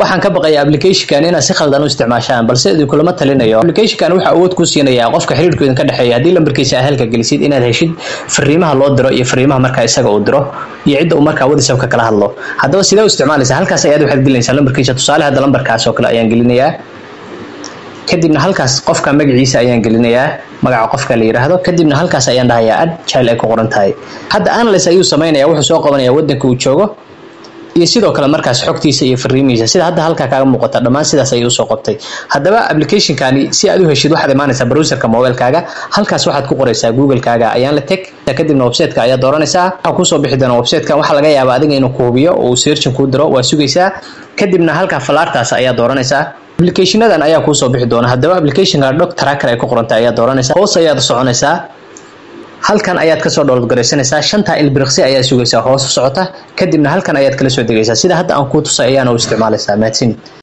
waxaan ka baqaya applicationkan inaad si khaldan u isticmaashaan balse idinkulama talinayo applicationkan waxa awood ku siinayaa qofka xiriirku idinka dhexeeya haddii lambarkiisa aa halka gelisid inaad heshid fariimaha loo diro iyo fariimaha markaa isaga uu diro iyo cidda uu markaa whatsappka kala hadlo haddaba sidee u isticmaalaysaa halkaas ayaad waxaad gelinaysaa lambarkiisa tusaale hadda lambarkaas oo kale ayaan gelinayaa kadibna halkaas qofka magaciisa ayaan gelinayaa magaca qofka la yidhaahdo kadibna halkaas ayaan dhahayaa ad jile ay ku qoran tahay hadda analyse ayuu samaynaya wuxuu soo qabanaya wadanka uu joogo iyo sidoo kale markaas xogtiisa iyo fariimihiisa sida hadda halkaa kaaga muuqata dhammaan sidaas ayay usoo qabtay haddaba applicationkani si aad u heshid waxaad imaanaysaa browserka mobilekaaga halkaas waxaad ku qoraysaa googlekaaga ayaan la teg kadibna websiteka ayaa dooranaysaa waxaa kusoo bixi doona websitekan waxaa laga yaabaa adiga inuu ku hubiyo oo uu searchin kuu diro waa sugaysaa kadibna halkaa falaartaas ayaa dooranaysaa applicationadan ayaa kuusoo bixi doona haddaba applicationka dog tracker ay ku qorantay ayaa dooranaysaa hoos ayaad soconaysaa halkan ayaad kasoo download garaysanaysaa shantaa ilbiriqsi ayaa sugaysaa hoos u socota kadibna halkan ayaad kala soo degaysaa sida hadda aan kuu tusay ayaana u isticmaalaysaa mahadsanid